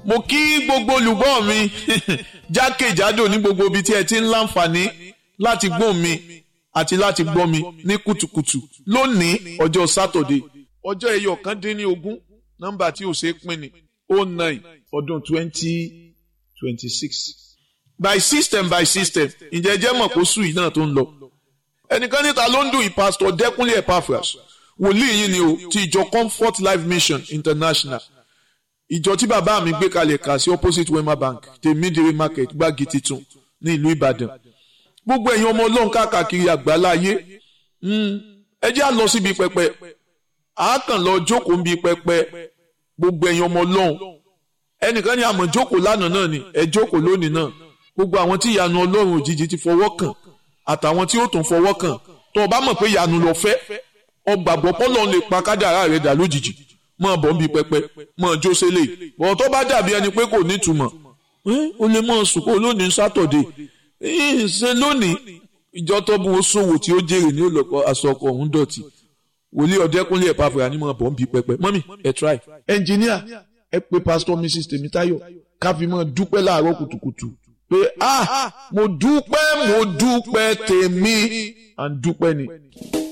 mo kí gbogbo olùgbọ́ mi jákèjádò ní gbogbo ibi tí ẹ ti ń láǹfààní láti gbọ́ mi àti láti gbọ́ mi ní kùtùkùtù lónìí ọjọ́ sátọ̀dé ọjọ́ ẹyọ kan dín ní ogún nọ́mbà tí ò ṣe é pín ní oh nine ọdún twenty twenty six by system by system ǹjẹ́ jẹ́ mọ̀ kó sùn yìí náà tó ń lọ ẹnìkan níta ló ń dùn yìí pásítọ̀ dẹ́kunlé epaphras wòlíì yìí ni o ti ìjọ comfort life mission international ìjọ tí bàbá mi gbé kalẹ̀ kà sí opposite wema bank tèmídìrí market gbági titun ní ìlú ìbàdàn gbogbo ẹ̀yin ọmọ ọlọ́run káàkiri àgbálá ayé ẹ jẹ́ à lọ síbi pẹpẹ àákàn lọ jókòó níbi pẹpẹ gbogbo ẹ̀yin ọmọ ọlọ́run ẹnìkan ní àmọ̀ jókòó lánàá náà ni ẹ jókòó lónìí náà gbogbo àwọn tí ìyanu ọlọ́run òjijì ti fọwọ́ kàn àtàwọn tí ó tún fọwọ́ kàn tó o bá mọ̀ pé ìyanu lọ fẹ́ ọgbàgbọ́ pọ́lọ́ lè pa kádàrá rẹ̀ dà lójijì mọ̀ bọ́ ń bi pẹpẹ mọ̀ jó sẹ́lẹ̀ bọ̀ tó bá dàbí ẹni pé kò ní ìtumọ̀ o lè mọ̀ sùn kó lónìí sátọ̀dé ṣe lónìí ìjọ tó bu oṣòwò tí ó jèrè ní olùkọ́ aṣọ ọkọ̀ ọ̀hún dọ̀tí wòlíì ọ̀dẹ́kúnlé ẹ̀pá fúra ní mọ̀ bọ́ ń bi pẹpẹ mọ́mì ẹ̀ try. ẹnjìníà ẹ pé pásítọ̀ mrs tèmítáyọ̀ káfí mọ́ dúpẹ́ láàárọ̀ kùtùkùtù pé ah mo dúpẹ́ mo dúpẹ́ tèmi à ń dúpẹ́ ni.